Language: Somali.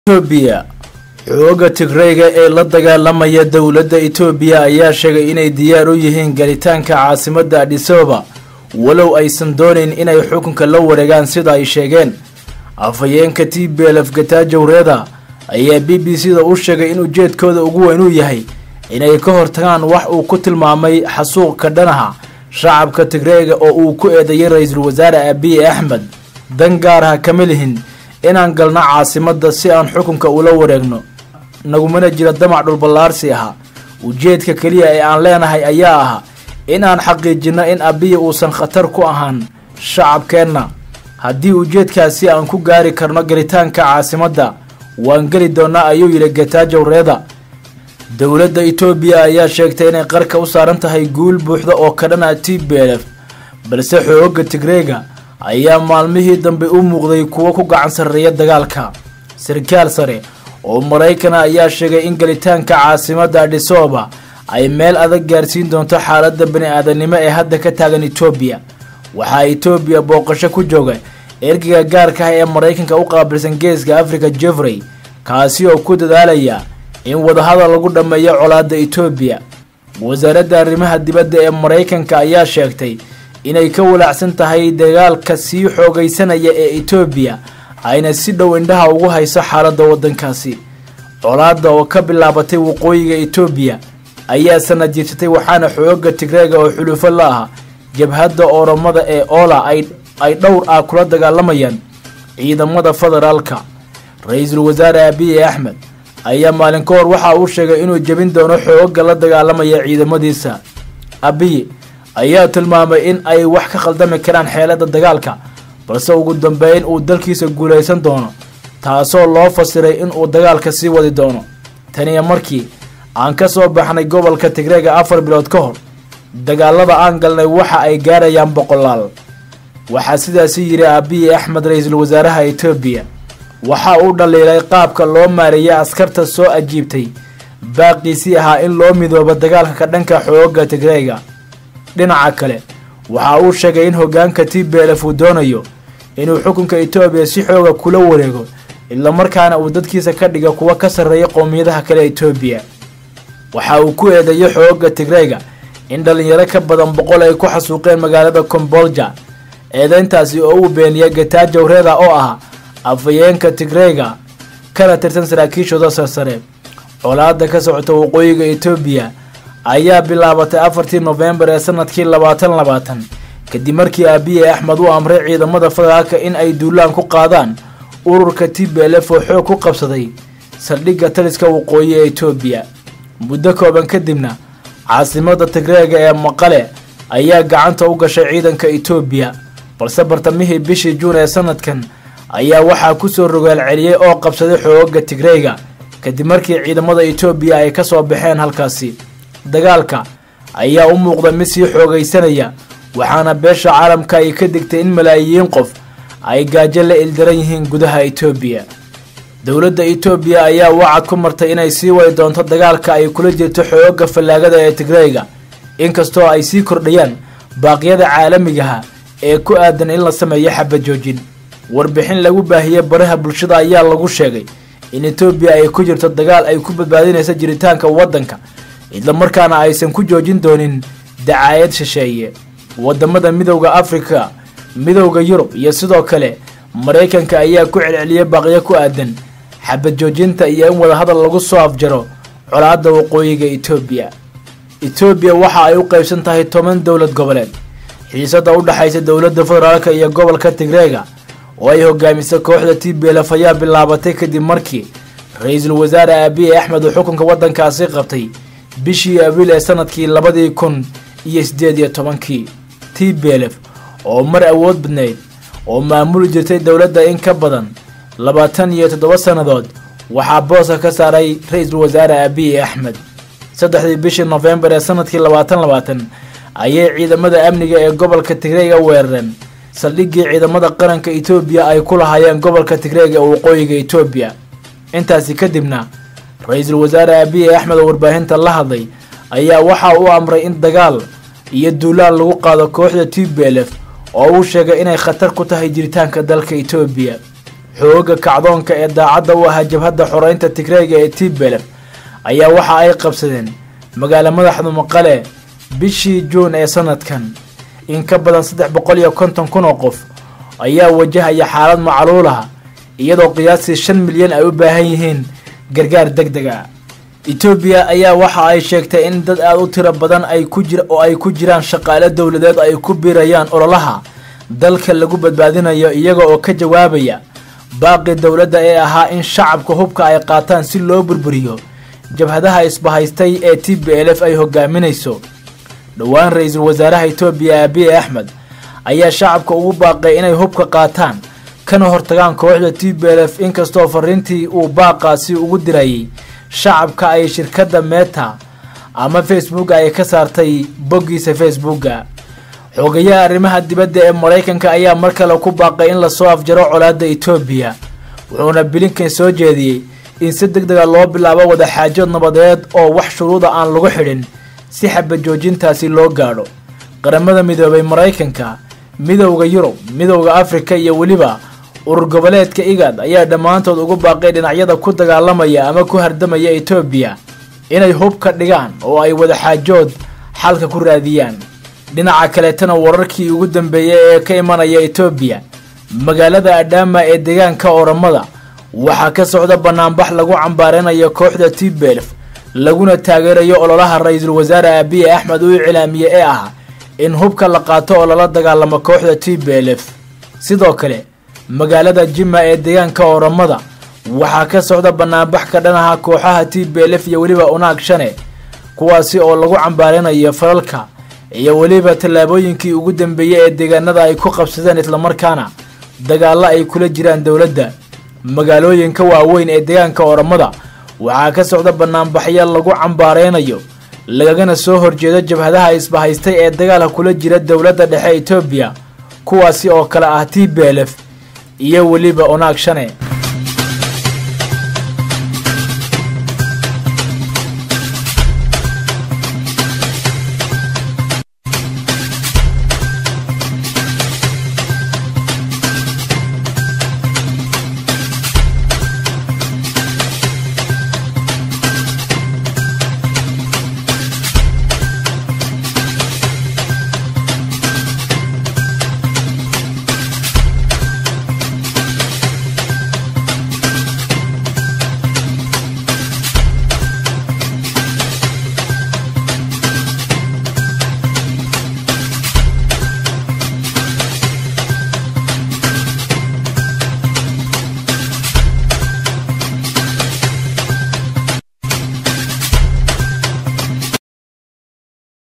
Itoobiya xoogga Tigrayga ee la dagaalamaya dowladda Itoobiya ayaa sheegay inay diyaar u yihiin galitaanka caasimadda Addis Ababa walow aysan doonayn inay xukunka la wareegaan sida ay sheegeen afhayeenka TPLF Getachew Reda ayaa b b c da u sheegay in ujeedkooda ugu weyn uu yahay inay ka hortagaan wax uu ku tilmaamay xasuuq ka dhanaha shacabka Tigrayga oo uu ku eedeeyay ra-iisul wasaare Abiy Ahmed dan gaar ah kama lihin inaan galno caasimadda si aan xukunka ula wareegno nagumana jira damac dhulballaarsi aha ujeedka keliya ee aan leenahay ayaa ah in aan xaqiijinno in abiya uusan khatar ku ahaan shacabkeenna haddii ujeedkaasi aan ku gaari karno gelitaanka caasimadda waan geli doonnaa ayuu yidhi Getachew Reda dowladda Itoobiya ayaa sheegtay inay qarka u saaran tahay guul buuxda oo ka dhan ah TPLF balse xoogga Tigrayga ayaa maalmihii dambe u muuqday kuwo ku gacan sarreeya dagaalka sarkaal sare oo Maraykan ah ayaa sheegay in gelitaanka caasimadda Addis Ababa ay meel adag gaarsiin doonto xaaladda bani-aadanimo ee hadda ka taagan Itoobiya waxaa Itoobiya booqasho ku jooga ergeyga gaarka ah ee Maraykanka u qaabilsan geeska Afrika Jeffrey kaasi oo ku dadaalaya in wadahadal lagu dhammeeyo colaadda Itoobiya wasaaradda arrimaha dibadda ee Maraykanka ayaa sheegtay inay ka walaacsan tahay dagaalka sii xoogaysanaya ee Itoobiya ayna si dhow indhaha ugu hayso xaaladda waddankaasi colaadda oo ka bilaabatay waqooyiga Itoobiya ayaa sanad jirsatay waxaana xoogga Tigrayga oo xulufo la ah jabhadda Oromada ee Ola ay ay dhowr ah kula dagaalamayaan ciidamada federaalka ra-iisul wasaare Abiy Ahmed ayaa maalin ka hor waxa uu sheegay inuu jebin doono xoogga la dagaalamaya ciidamadiisa Abiy ayaa tilmaamay in ay wax ka khaldami karaan xeelada dagaalka balse ugu dambeyn uu dalkiisa guulaysan doono taasoo loo fasiray in uu dagaalka sii wadi doono taniya markii aan ka soo baxnay gobolka Tigrayga afar bilood ka hor dagaalada aan galnay waxa ay gaarayaan boqolaal waxaa sidaasi yidhi Abiy Ahmed ra-iisul wasaaraha Itoobiya waxa uu dhaliilay qaabka loo maareeyay askarta soo ajiibtay baaqiisii ahaa in loo midoobo dagaalka ka dhanka xoogga Tigrayga dhinaca kale waxa uu sheegay in hoggaanka TPLF uu doonayo inuu xukunka Itoobiya si xooga kula wareego isla markaana uu dadkiisa ka dhigo kuwa ka sarreeya qowmiyadaha kale Itoobiya waxa uu ku eedeeyay xoogga Tigrayga in dhalinyaro ka badan boqol ay ku xasuuqeen magaalada Kombolja eedeyntaasi oo uu beeniyay Getachew Reda oo ah afhayeenka Tigrayga kana tirsan saraakiishooda sarsare colaadda ka socota waqooyiga Itoobiya ayaa bilaabatay afartii Novembar ee sanadkii labaatan labaatan kadib markii Abiy Ahmed uu amray ciidamada federaalka in ay duulaan ku qaadaan ururka TPLF oo xoog ku qabsaday saldhigga taliska waqooyi ee Itoobiya muddo kooban kadibna caasimadda Tigrayga ee Maqale ayaa gacanta u gashay ciidanka Itoobiya balse bartamihii bishii Juun ee sanadkan ayaa waxaa ku soo rogaal celiyay oo qabsaday xoogga Tigrayga kadib markii ciidamada Itoobiya ay ka soo baxeen halkaasi dagaalka ayaa u muuqda mid sii xoogaysanaya waxaana beesha caalamka ay ka digtay in malaayiin qof ay gaajo la ildaran yihiin gudaha Itoobiya dowladda Itoobiya ayaa wacad ku martay inay sii wadi doonto dagaalka ay kula jirto xoogga fallaagada ee Tigrayga inkastoo ay sii kordhayaan baaqyada caalamigaha ee ku aadan in la sameeyo xabad joojin warbixin lagu baahiyey baraha bulshada ayaa lagu sheegay in Itoobiya ay ku jirto dagaal ay ku badbaadinayso jiritaanka waddanka isla markaana aysan ku joojin doonin dacaayad shisheeye wadamada midowda Afrika midowda Yurub iyo sidoo kale Mareykanka ayaa ku celceliyay baaqyo ku aadan xabad joojinta iyo in wadahadal lagu soo afjaro colaadda waqooyiga Itoobiya Itoobiya waxa ay u qaybsan tahay toban dowlad goboleed xiisada u dhaxaysa dowladda federaalka iyo gobolka Tigrayga oo ay hogaamisay kooxda TPLF ayaa bilaabatay kadib markii ra-iisul wasaare Abiy Ahmed uu xukunka waddankaasi qabtay bishii abriil ee sanadkii labadii kun iyo sideed iyo tobankii TPLF oo mar awood badnayd oo maamuli jirtay dowladda in ka badan labaatan iyo toddoba sannadood waxaa booska ka saaray ra-iisul wasaare Abiy Ahmed saddexdii bishii Novembar ee sanadkii labaatan labaatan ayay ciidamada amniga ee gobolka Tigrayga weerareen saldhiggii ciidamada qaranka Itoobiya ay ku lahaayeen gobolka Tigrayga ee waqooyiga Itoobiya intaasi kadibna ra-iisul wasaare Abiy Ahmed oo warbaahinta la hadlay ayaa waxa uu amray in dagaal iyo duulaan lagu qaado kooxda TPLF oo uu sheegay inay khatar ku tahay jiritaanka dalka Itoobiya xooga kacdoonka ee daacadda u ahaa jabhadda xoreynta tigreega ee tblf ayaa waxa ay qabsadeen magaalo madaxda maqale bishii juun ee sanadkan in ka badan saddex boqol iyo konton kun oo qof ayaa wajahaya xaalad macluulaha iyadoo qiyaastii shan milyan ay u baahan yihiin gargaar deg deg a etoobiya ayaa waxa ay sheegtay in dad aada u tiro badan ay ku jir oo ay ku jiraan shaqaale dowladeed ay ku biirayaan ololaha dalka lagu badbaadinayo iyaga oo ka jawaabaya baaqi dowladda ee ahaa in shacabka hubka ay qaataan si loo burburiyo jabhadaha isbahaystay ee t b l f ay hogaaminayso dhowaan ra-iisul wasaaraha etoobiya abiy axmed ayaa shacabka ugu baaqay inay hubka qaataan kana hortagaan kooxda t b l f inkastoo fariintii uu baaqaasi ugu dirayay shacabka ay shirkadda meta ama facebook ay ka saartay boggiisa facebooka xogayaha arrimaha dibadda ee maraykanka ayaa mar kale ku baaqay in lasoo afjaro colaadda etoobiya wuxuuna bilinkan soo jeediyey in si deg dega loo bilaabo wadaxaajood nabadeed oo wax shuruuda aan lagu xidhin si xabajoojintaasi loo gaadho qaramada midoobay maraykanka midowda yurub midowda afrika iyo weliba urur goboleedka igad ayaa dhammaantood ugu baaqay dhinacyada ku dagaalamaya ama ku hardamaya etoobiya inay hub ka dhigaan oo ay wadaxaajood xalka ku raadiyaan dhinaca kaleetana wararkii ugu dambeeyay ee ka imanaya etoobiya magaalada adhaama ee deegaanka oramada waxaa ka socda banaanbax lagu cambaaranayo kooxda tbelf laguna taageerayo ololaha ra-iisul wasaare abiy axmed uu iclaamiye ee ah in hubka la qaato oo lala dagaalamo kooxda t b l f sidoo kale magaalada jima ee deegaanka oramada waxaa ka socda banaanbax ka dhanaha kooxaha t b l f iyo weliba unaag shane kuwaasi oo lagu cambaaranayo falalka iyo weliba tallaabooyinkii ugu dambeeyey ee deegaanada ay ku qabsadeen islamarkaana dagaallo ay kula jiraan dowladda magaalooyinka waaweyn ee deegaanka oramada waxaa ka socda banaanbaxyo lagu cambaareynayo lagagana soo horjeedo jabhadaha isbahaystay ee dagaalka kula jira dowladda dhexe etoobiya kuwaasi oo kale ah t b l f iyo weliba unaag shane